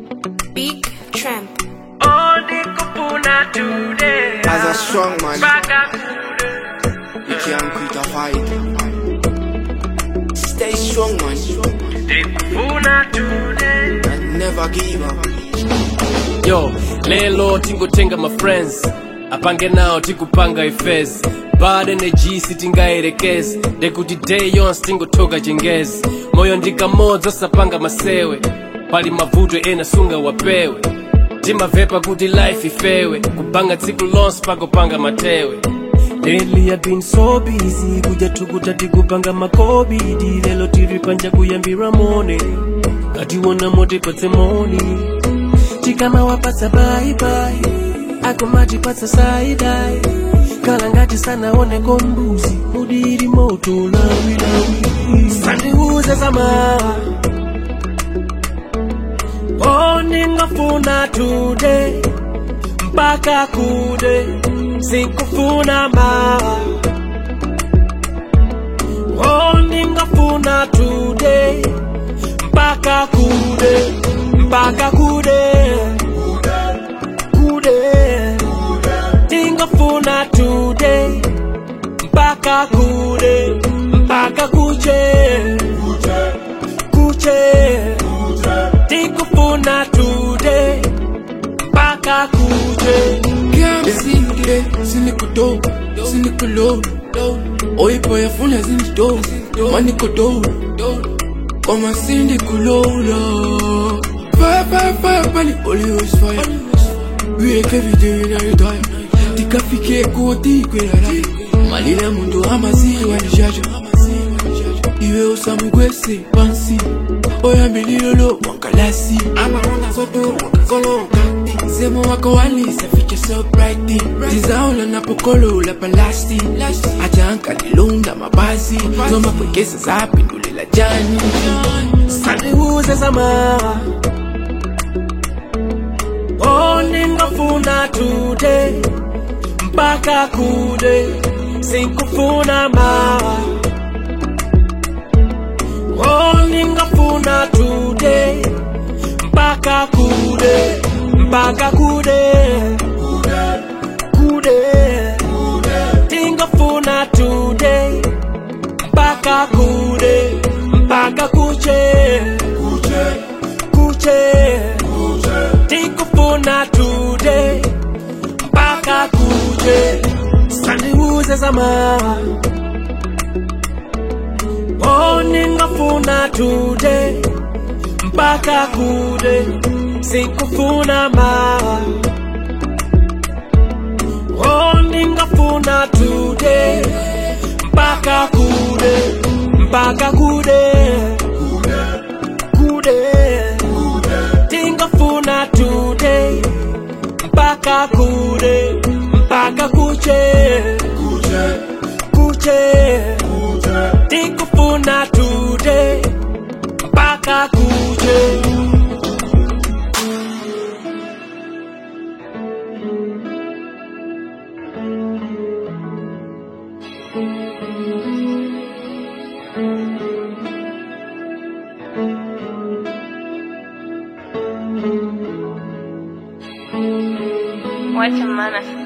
Big Tramp. As a strong man, you can't quit a fight. Stay strong, man, and never give up. yo lelo tingotenga mafriends apange nawo tikupanga ifezi bad energy sitingayerekezi ndekuti day yonse tingotoka chingezi moyo ndikamodzi osapanga masewe pali mavuto ena sunga wapewe timavepa kuti life ifewe kupanga tsiku lonse pakopanga matewe Lately I've been so busy kuja tukuta tikupanga makobidi lelo tiri panja kuyambira mone katiwona mote patse moni tikama wapatsa baibai akomatipatsa saidai kala ngati sanaoneko mbuzi mudiri moto lawilawi sandiuze zama oningafuna today mpaka kude sikufuna ma oningafuna today mpaka kude mpaka kude kude tingafuna today mpaka kude mpaka kuche kuche tikufuna today mpaka kuche Can't see today, sinikudo, sinikulo. Oy boy, afuna zindido, manikodo. Koma sindikulola. Fire, fire, fire, bali always fire. We make every day when I die. Tikafike koti kwelala. Malila mundu amaziwa nijaja. Iwe osamugwese pansi. Oyambililolo wankalasi. Amaronda zoto wakakoloka. Semo wako walisa fiche so bright Tizaula na pokolo la palasti Ajanka nilunda mabasi Zoma kwekesa zapi ndulela jani sandiuze zama oningafuna today mpaka kude sikufuna ma oningafuna today mpaka kude mpaka kude kude tingafuna today mpaka kude mpaka kuche kuche tikufuna today mpaka kuche sandiuze zama oningafuna today mpaka kude sikufuna ma oningafuna today mpaka kude mpaka kude kude tingafuna today mpaka kude mpaka kuche kuche tikufuna today mpaka kuche Wacha maana